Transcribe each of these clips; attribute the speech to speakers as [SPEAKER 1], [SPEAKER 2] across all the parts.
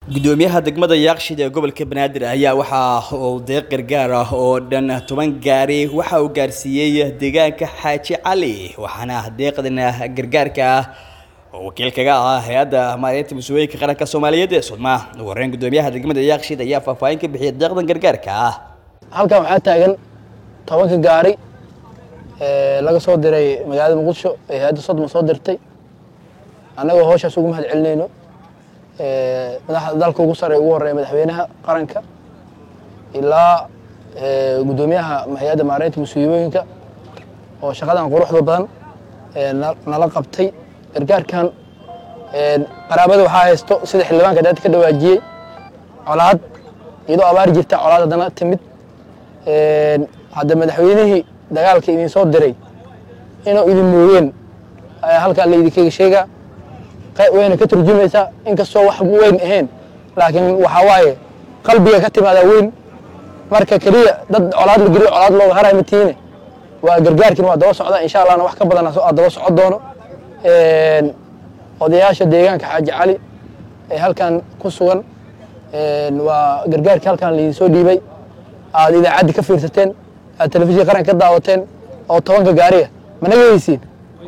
[SPEAKER 1] gudoomiyaha degmada yaaqshid ee gobolka banaadir ayaa waxa uu deeq gargaar ah oo dhan toban gaari waxa uu gaarsiiyey deegaanka xaaji cali waxaana deeqdan gargaarka ah oo wakiil kaga ah hay-adda maareynta mas-uuliyinka qaranka soomaaliyeed ee sudma ugu horreyn gudoomiyaha degmada yaaqshid ayaa faahfaahin ka bixiyay deeqdan gargaarka ah
[SPEAKER 2] halkan waxaa taagan tobanka gaari ee laga soo diray magaalada muqdisho ee hay-adda sodma soo dirtay annagoo howshaas ugu mahad celinayno madaxda dalka ugu sare ugu horeeya madaxweynaha qaranka ilaa gudoomiyaha hay-adda maareynta mas-uuliyooyinka oo shaqadan quruxda badan nala qabtay gargaarkan qaraabada waxaa haysto sida xildhibaanka daadka ka dhawaajiyey colaad iyadoo abaar jirta colaad haddana timid hadda madaxweynihii dagaalka idin soo diray inuu idin mooyeen ayaa halkaa laydinkaga sheegaa wayna ka turjumaysaa inkastoo wax weyn ahayn laakiin waxaa waaye qalbiga ka timaadaa weyn marka keliya dad colaad la geliyo colaad looga haray matiine waa gargaarkiina waa daba socda insha allahna wax ka badan aa daba socon doono odayaasha deegaanka xaaji cali ee halkan ku sugan waa gargaarkii halkan laydin soo dhiibay aad idaacaddi ka fiirsateen aad telefishin qaranka ka daawateen oo tobanka gaariga managa heysiin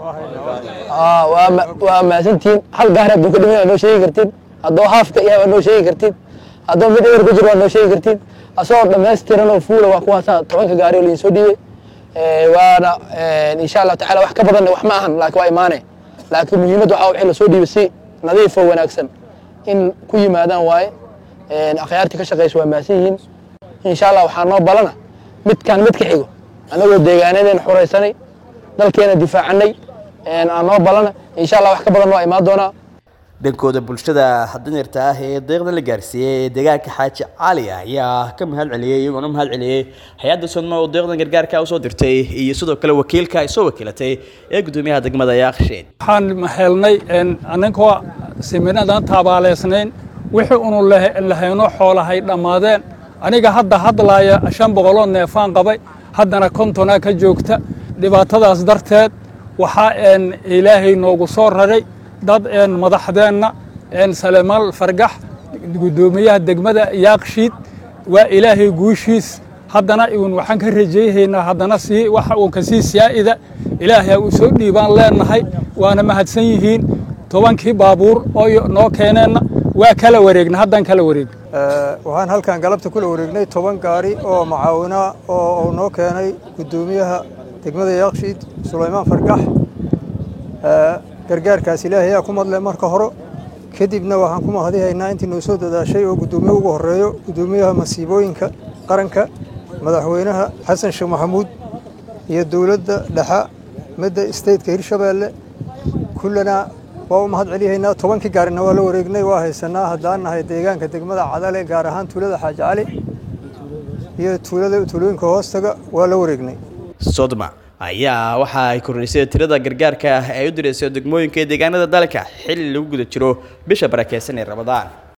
[SPEAKER 2] waa mahadsantihiin hal gaari hadduu ka dhiman waa noo sheegi kartiin haddoo haafka yahay waa noo sheegi kartiin haddoo mid ewer ku jiro waa noo sheegi kartiin asagoo dhammaystiran oo fuula waa kuwaasa tobanka gaari oo laydin soo dhiibay waana insha allahu tacala wax ka badanna wax ma ahan laakiin waa imaane laakiin muhiimadda waxaa wixii lasoo dhiibay si nadiif oo wanaagsan in ku yimaadaan waaye akhyaartii ka shaqaysa waa mahadsan yihiin insha allah waxaa noo balana midkaan midka xigo annagoo deegaanadeena xuraysanay dalkeena difaacanay aan noo balana insha allah wax ka badan waa imaan doonaa
[SPEAKER 1] dhankooda bulshada danyarta ah ee deeqdan la gaarsiiyey ee deegaanka xaaji cali ayaa ka mahad celiyey iyagoona mahad celiyey hay-adda sodma oo deeqdan gargaarka usoo dirtay iyo sidoo kale wakiilka ay soo wakiilatay ee gudoomiyaha degmada yaaqsheed
[SPEAKER 3] waxaan helnay aninkoo siminadan tabaaleysnayn wixii unu lahayno xoolahay dhammaadeen aniga hadda hadlaaya shan boqoloo neefaan qabay haddana kontonaa ka joogta dhibaatadaas darteed waxaa ilaahay noogu soo raray dad madaxdeenna salemaal fargax gudoomiyaha degmada yaaqshiid waa ilaahay guushiis haddana un waxaan ka rajayhaynaa haddana sii waxa uu kasii saa'ida ilaahay uu soo dhiibaan leenahay waana mahadsan yihiin tobankii baabuur oo noo keeneenna waa kala wareegna haddaan kala wareegna
[SPEAKER 4] waxaan halkan galabta kula wareegnay toban gaari oo macaawinaa oo uu noo keenay gudoomiyaha degmada yaaqshiid sulaymaan fargax gargaarkaas ilaahay ayaa ku madle marka hore kadibna waxaan ku mahadihaynaa intii noo soo dadaashay oo guddoomiye ugu horeeyo guddoomiyaha masiibooyinka qaranka madaxweynaha xasan sheekh maxamuud iyo dowladda dhexa midda stateka hirshabeelle kullana waa u mahad celihaynaa tobankii gaarina waa la wareegnay waa haysanaa haddaan nahay deegaanka degmada cadale gaar ahaan tuulada xaaji cali iyo tuulada tuulooyinka hoostaga waa la wareegnay
[SPEAKER 1] sodma ayaa waxa ay kordhisay tirada gargaarka ay u dirayso degmooyinka ee deegaanada dalka xilli lagu guda jiro bisha barakeysan ee ramadaan